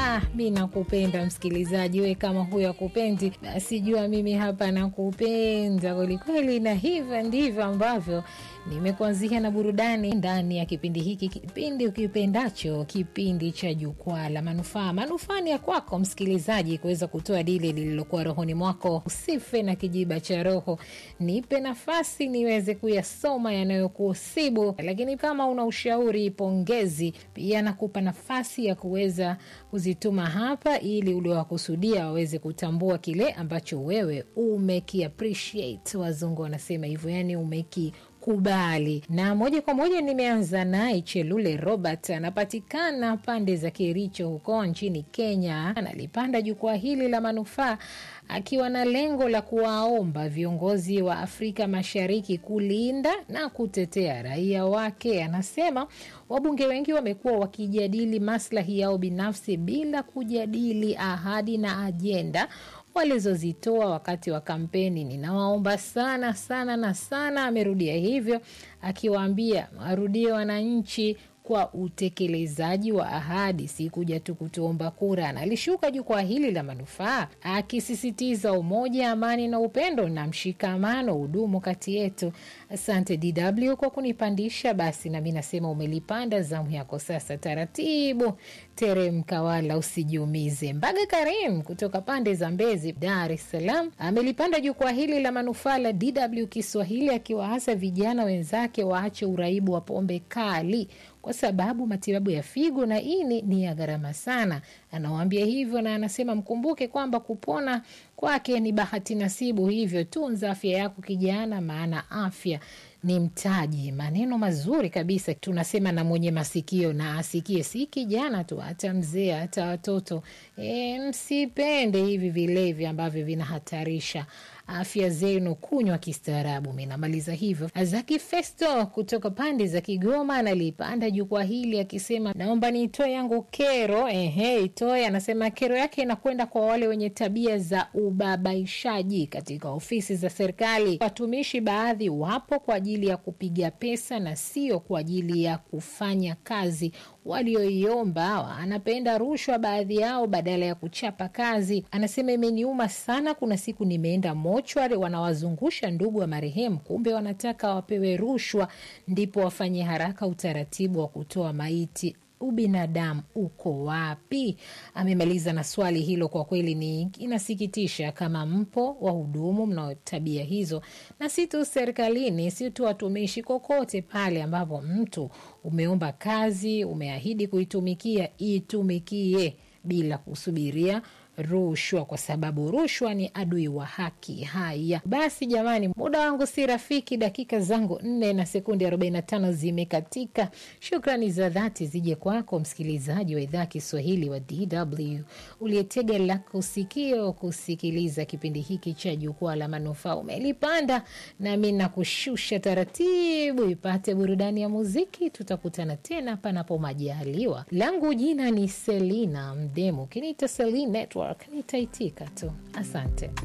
Ah, mi nakupenda msikilizaji, we kama huyo akupendi, basi jua mimi hapa nakupenda kwelikweli, na hivyo ndivyo ambavyo nimekuanzia na burudani ndani ya kipindi hiki, kipindi ukipendacho, kipindi cha Jukwaa la Manufaa. Manufaa ni ya kwako msikilizaji, kuweza kutoa dile lililokuwa rohoni mwako. Usife na kijiba cha roho, nipe nafasi niweze kuyasoma yanayokusibu. Lakini kama una ushauri, pongezi, pia nakupa nafasi ya kuweza kuzituma hapa, ili uliowakusudia waweze kutambua kile ambacho wewe umeki appreciate. Wazungu wanasema hivyo, yani umeki kubali na moja kwa moja nimeanza naye Chelule Robert, anapatikana pande za Kericho huko nchini Kenya. Analipanda jukwaa hili la manufaa akiwa na lengo la kuwaomba viongozi wa Afrika Mashariki kulinda na kutetea raia wake. Anasema wabunge wengi wamekuwa wakijadili maslahi yao binafsi bila kujadili ahadi na ajenda walizozitoa wakati wa kampeni. Ninawaomba sana sana na sana, amerudia hivyo akiwaambia warudie wananchi kwa utekelezaji wa ahadi, si kuja tu kutuomba kura. Na alishuka jukwaa hili la manufaa akisisitiza umoja, amani na upendo na mshikamano hudumu kati yetu. Asante DW kwa kunipandisha. Basi nami nasema umelipanda, zamu yako sasa. Taratibu teremka, wala usijiumize. Mbaga Karim kutoka pande za Mbezi, Dar es Salaam, amelipanda jukwaa hili la manufaa la DW Kiswahili akiwaasa vijana wenzake waache uraibu wa pombe kali kwa sababu matibabu ya figo na ini ni ya gharama sana. Anawaambia hivyo na anasema mkumbuke kwamba kupona kwake ni bahati nasibu, hivyo tunza afya yako kijana, maana afya ni mtaji. Maneno mazuri kabisa, tunasema na mwenye masikio na asikie, si kijana tu, hata mzee, hata watoto. E, msipende hivi vilevi ambavyo vinahatarisha afya zenu, kunywa kistaarabu. Mi namaliza hivyo. Zaki Festo kutoka pande za Kigoma analipanda jukwaa hili akisema, naomba niitoe yangu kero. Ehe, itoe. Anasema kero yake inakwenda kwa wale wenye tabia za ubabaishaji katika ofisi za serikali. Watumishi baadhi wapo kwa ajili ya kupiga pesa na sio kwa ajili ya kufanya kazi walioiomba. Anapenda rushwa baadhi yao badala ya kuchapa kazi. Anasema imeniuma sana, kuna siku nimeenda mochwari, wanawazungusha ndugu wa marehemu, kumbe wanataka wapewe rushwa ndipo wafanye haraka utaratibu wa kutoa maiti. Ubinadamu uko wapi? Amemaliza na swali hilo. Kwa kweli ni inasikitisha kama mpo wahudumu mnao tabia hizo, na si tu serikalini, si tu watumishi, kokote pale ambapo mtu umeomba kazi, umeahidi kuitumikia, itumikie bila kusubiria rushwa kwa sababu rushwa ni adui wa haki. Haya basi, jamani, muda wangu si rafiki, dakika zangu nne na sekundi 45 zimekatika. Shukrani za dhati zije kwako msikilizaji wa idhaa Kiswahili wa DW uliyetega lako sikio kusikiliza kipindi hiki cha Jukwaa la Manufaa. Umelipanda nami nakushusha taratibu, ipate burudani ya muziki. Tutakutana tena panapo majaliwa. Langu jina ni Selina Mdemu, kiniita Selina Network nitaitika tu. Asante.